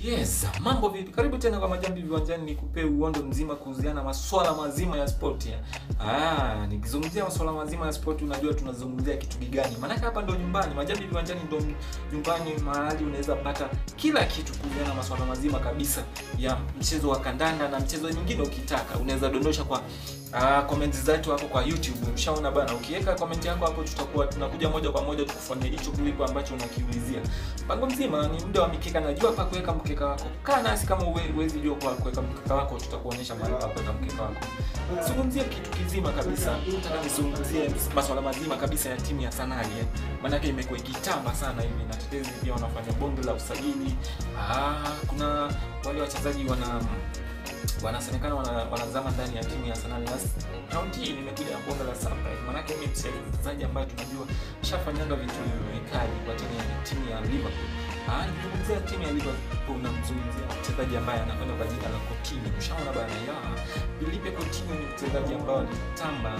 Yes, mambo vipi? Karibu tena kwa Majambi Viwanjani, nikupe uondo mzima kuhusiana na masuala mazima ya sport. Ah, nikizungumzia masuala mazima ya sport, unajua tunazungumzia kitu gani? Maana hapa ndo nyumbani, Majambi Viwanjani ndo nyumbani, mahali unaweza pata kila kitu kuhusiana na masuala mazima kabisa ya mchezo wa kandanda na mchezo nyingine. Ukitaka unaweza dondosha kwa Ah, comments zetu hapo kwa YouTube. Umeshaona bana, ukiweka comment yako hapo tutakuwa tunakuja moja kwa moja tukufanyia hicho kuliko ambacho unakiulizia. Mpango mzima ni muda wa mikeka, najua hapa kuweka mkeka wako. Kaa nasi kama huwezi jua kwa kuweka mkeka wako, tutakuonyesha mahali pa kuweka mkeka wako. Zungumzia kitu kizima kabisa. Nataka nizungumzie masuala mazima kabisa ya timu ya Sanali eh. Maana yake imekuwa ikitamba sana hivi na tetezi pia wanafanya bonge la usajili. Ah, kuna wale wachezaji wana wanasemekana wana, wanazama ndani ya timu ya Arsenal. Na round hii nimekuja na bonga la surprise, maanake mimi mchezaji ambaye tunajua shafanyaga vitu vikali kwa timu ya timu ya Liverpool. Ah, nikizungumzia timu ya Liverpool namzungumzia mchezaji ambaye anakwenda kwa jina la Coutinho. Ushaona bana ya Philippe Coutinho ni mchezaji ambao alitamba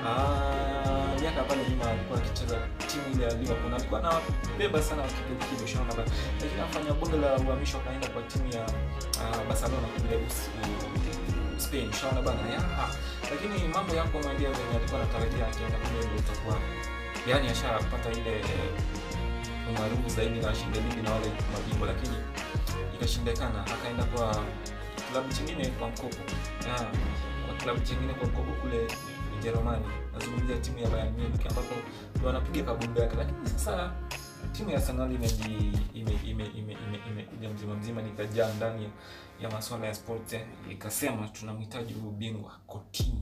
ah, miaka pale nyuma alikuwa akicheza timu ile ya Liverpool. Alikuwa anabeba sana kidogo, ushaona bana. Lakini afanya bonge la uhamisho akaenda kwa timu ya uh, Barcelona kule Spain shaona bana ya lakini mambo yako mwambia venye alikuwa anatarajia akienda kule ndio itakuwa yani ashapata ile umaarufu zaidi na shinde ligi na wale mabingwa, lakini ikashindikana, akaenda kwa klabu chingine kwa mkopo ya kwa klabu chingine kwa mkopo kule Ujerumani. Nazungumzia timu ya Bayern Munich ambapo ndio wanapiga kabumbu yake, lakini sasa timu ya Arsenal imeji ime ime ime imekuja mzima mzima nikajaa ndani ya masuala ya sport ikasema tunamhitaji huyu bingwa Coutinho.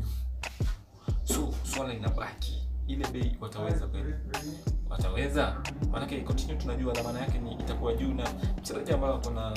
So swala inabaki ile bei wataweza kweli? Wataweza? Maanake Coutinho tunajua dhamana yake ni itakuwa juu na mchezaji ambaye ako na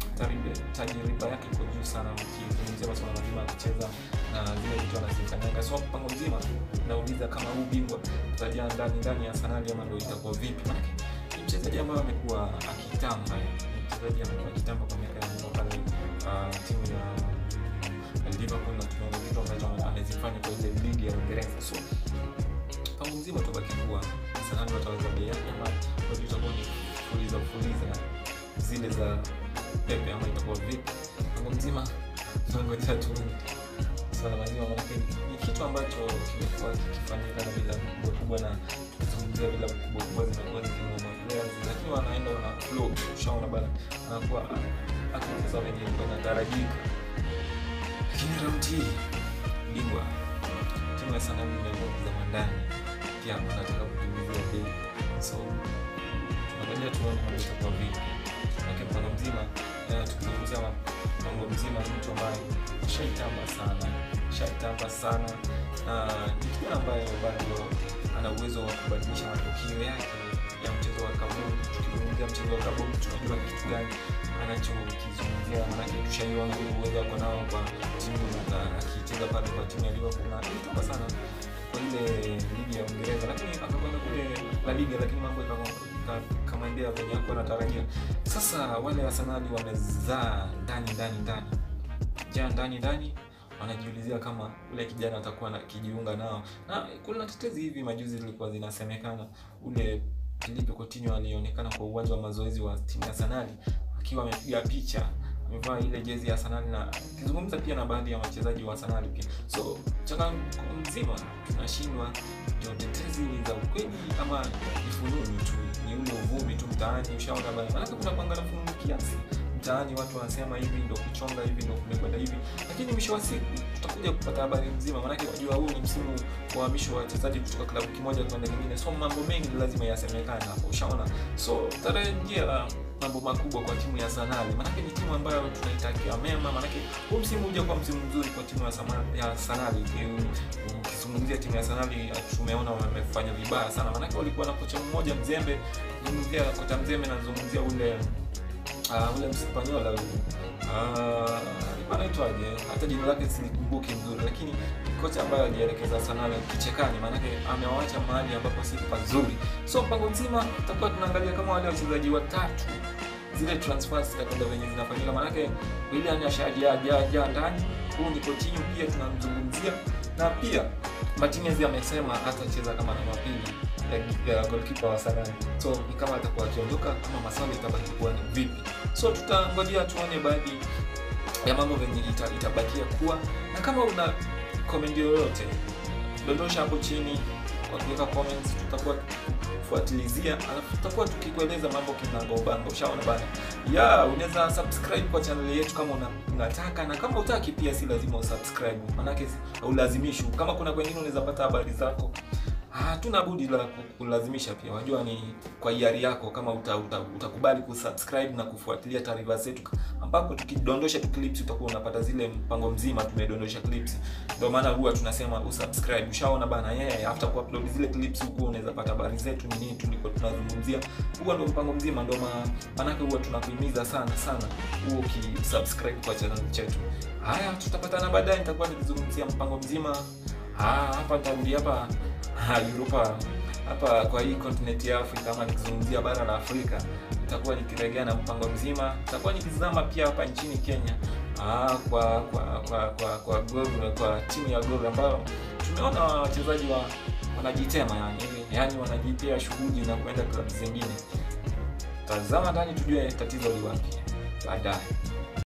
tajriba yake iko juu sana, ukizungumzia masuala mazima ya kucheza na zile vitu anazifanyanga. So mpango mzima nauliza kama huu bingwa tutajaa ndani ndani ya Arsenal ama ndio itakuwa vipi? Maanake ni mchezaji ambaye amekuwa akitamba, mchezaji amekuwa akitamba kwa miaka ya nyuma pale uh, timu ya Liverpool na tunaona vitu ambacho amezifanya kwa ile ligi ya Uingereza. So mpango mzima utabaki kuwa Arsenal wataweza bei yake ama bado itakuwa ni fuliza fuliza zile za Pepe ama itakuwa vipi? Mpango mzima tunangojea tu swala mazima, manake ni kitu ambacho kimekuwa kikifanyika na bila kubwa kubwa na kuzungumzia bila kubwa kubwa zimekuwa zikinunua players, lakini wanaenda wana flow, ushaona bana, anakuwa akicheza wenye ilikuwa inatarajika. Lakini round hii bingwa timu ya Arsenal imeamua kuzama ndani, pia wanataka kukimbizia bei, so tunangoja tuone mambo itakuwa vipi, lakini mpango mzima tukizungumzia mpango mzima ni mtu ambaye shaitamba sana shaitamba sana na ni kijana ambaye bado ana uwezo wa kubadilisha matokeo yake ya mchezo wa kabumbu. Tukizungumzia mchezo wa kabumbu, tunajua kitu gani anachokizungumzia, manake tushaiwa uwezo wako nao kwa timu akicheza pale kwa timu ya Liverpool na ilitoka sana kwa ile ligi ya Uingereza, lakini akakwenda kule La Liga, lakini mambo ikamwendea venye hakuwa anatarajia. Sasa wale Arsenal wamezaa ndani ndani ndani jaa ndani ndani wanajiulizia kama ule kijana atakuwa na kijiunga nao, na kuna tetezi hivi majuzi zilikuwa zinasemekana ule Philippe Coutinho alionekana kwa uwanja wa mazoezi wa timu ya Arsenal akiwa amepiga picha amevaa ile jezi ya Arsenal na kizungumza pia na baadhi ya wachezaji wa Arsenal pia. So changamoto mzima tunashindwa, ndio tetezi ni za ukweli ama ni fununu tu, ni ule uvumi tu mtaani, ushaona bana, maana kuna panga na fununu kiasi mtaani watu wanasema hivi ndo kuchonga hivi ndo kumekwenda hivi, lakini mwisho wa siku tutakuja kupata habari nzima, maanake wajua huu ni msimu wa uhamisho wa wachezaji kutoka klabu kimoja kwenda kingine, so mambo mengi lazima yasemekane hapo, ushaona. So tarajia mambo makubwa kwa timu ya Arsenal, maanake ni timu ambayo tunaitakia mema, maanake huu msimu huja kwa msimu mzuri kwa timu ya Arsenal. Ukizungumzia timu ya Arsenal, tumeona wamefanya vibaya sana, maanake walikuwa na kocha mmoja mzembe. Zungumzia kocha mzembe, nazungumzia ule Uh, ule Mspanyola huyu uh, anaitwaje? Hata jina lake silikumbuki mzuri, lakini kocha ambaye alielekeza Arsenal kichekani, maanake amewaacha mahali ambapo si pazuri. So mpango mzima tutakuwa tunaangalia kama wale wachezaji watatu zile transfers zitakwenda venye zinafanyika, maanake Willian ashajaa ndani. Huu ni Coutinho pia tunamzungumzia, na pia Martinez amesema hatacheza kama namba pili ya, ya goalkeeper wa Sarani. So ni kama atakuwa akiondoka ama maswali itabaki kuwa ni vipi. So tutangojea tuone baadhi ya mambo venye ita, itabakia kuwa, na kama una comment yoyote dondosha hapo chini kwa kuweka comments, tutakuwa fuatilizia, alafu tutakuwa tukikueleza mambo kinagaubaga. Ushaona bana ya unaweza subscribe kwa channel yetu kama una, unataka na kama utaki pia si lazima usubscribe, manake haulazimishi. Kama kuna kwengine unaweza pata habari zako hatuna budi la kulazimisha pia, wajua ni kwa hiari yako, kama uta, uta, utakubali kusubscribe na kufuatilia taarifa zetu, ambapo tukidondosha tu clips utakuwa unapata zile mpango mzima tumedondosha clips. Ndio maana huwa tunasema usubscribe. Ushaona bana, yeye yeah, after kuupload zile clips huko unaweza pata habari zetu ni nini tuliko tunazungumzia. Huwa ndio mpango mzima, ndio maana huwa tunakuhimiza sana sana huo ukisubscribe kwa channel chetu. Haya, tutapatana baadaye, nitakuwa nikizungumzia mpango mzima. Ah, hapa nitarudi hapa Ha, Europa hapa kwa hii continent ya Afrika ama nikizungumzia bara la Afrika, nitakuwa nikiregea na mpango mzima. Nitakuwa nikizama pia hapa nchini Kenya ah, kwa kwa kwa kwa kwa Gor, kwa timu ya Gor ambayo tumeona wachezaji wa wanajitema yani, yani wanajipea shughuli na kwenda klabu zingine. Tazama ndani tujue tatizo li wapi baadaye.